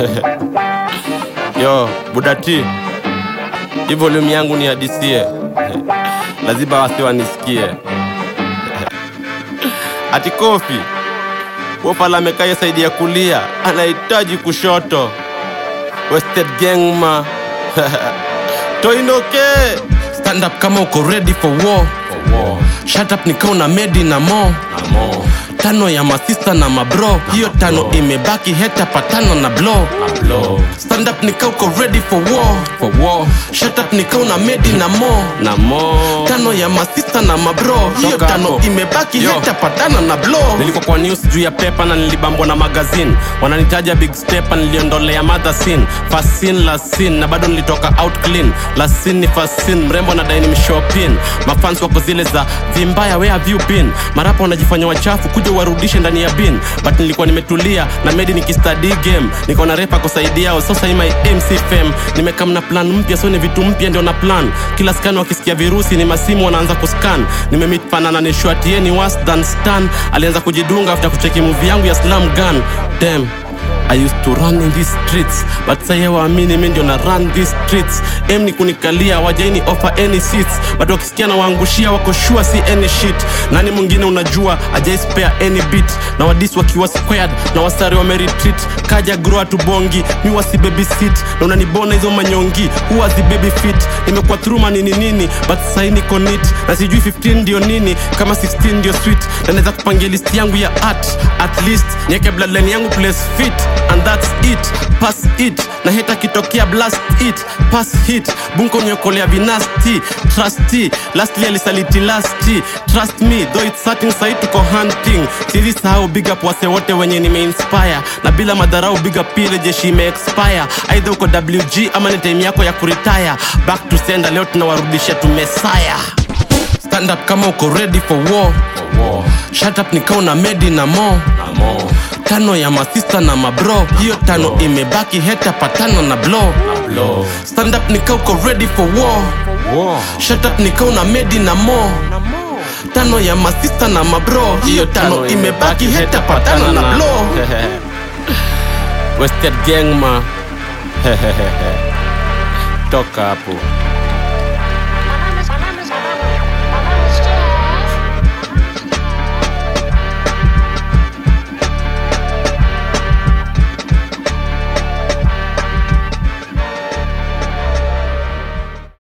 Yo, Budati, hii volume yangu ni hadisie, lazima wasi wanisikie. Ati Kofi Wofala amekaye saidi ya kulia, anahitaji kushoto. Wasted gang ma Toinoke, stand up kama uko ready for war. Shut up nikao na medi na mo tano ya masista na mabro hiyo tano imebaki heta patano na blow stand up nikao uko ready for war. For war. Shut up nikao na medi na mo na mo tano ya masista na mabro hiyo Toka tano hapo. imebaki Yo. heta patano na blow nilikuwa kwa news juu ya pepa na nilibambwa na magazine wananitaja big stepa niliondolea mother sin first sin last sin na bado nilitoka out clean last sin ni first sin mrembo na daini mshopin mafans wako zile za vimbaya where have you been marapa wanajifanya wachafu kuja warudishe ndani ya bin but nilikuwa nimetulia na medi nikistudy game niko na repa kusaidia yao sasa hii my mc fam nimekam na plan mpya so ni vitu mpya ndio na plan kila scan wakisikia virusi ni masimu wanaanza kuscan nimemit fanana ni shwati ni worse than stan alianza kujidunga after kucheki movie yangu ya slam gun damn I used to run in these streets but sasa waamini mimi ndio na run these streets em ni kunikalia wajaini offer any seats but wakisikia na waangushia wako sure si any shit nani mwingine unajua ajai spare any beat na wadis wakiwa squared na wasari wameretreat kaja grow tu bongi mi wasi baby sit na unanibona hizo manyongi huwa zi baby fit nimekuwa through manini nini but sasa niko neat na sijui 15 ndio nini kama 16 ndio sweet na naweza kupangia list yangu ya art at least niweke bloodline yangu place fit and that's it pass it na heta kitokea blast it pass hit bunko nyokolea vinasti trusty lastly alisaliti lasti trust me though it's certain sahi tuko hunting sizi sahau big up wase wote wenye nimeinspire na bila madharau big up pile jeshi imeexpire aidha uko wg ama ni time yako ya kuretire back to sender leo tunawarudisha tumesaya stand up kama uko ready for war shut up nikao na medi na mo tano ya masista na mabro hiyo tano imebaki heta patano na blow stand up nikao uko ready for war shut up nikao na medi na mo tano ya masista na mabro hiyo tano imebaki heta patano na blow Wasted gang ma toka hapo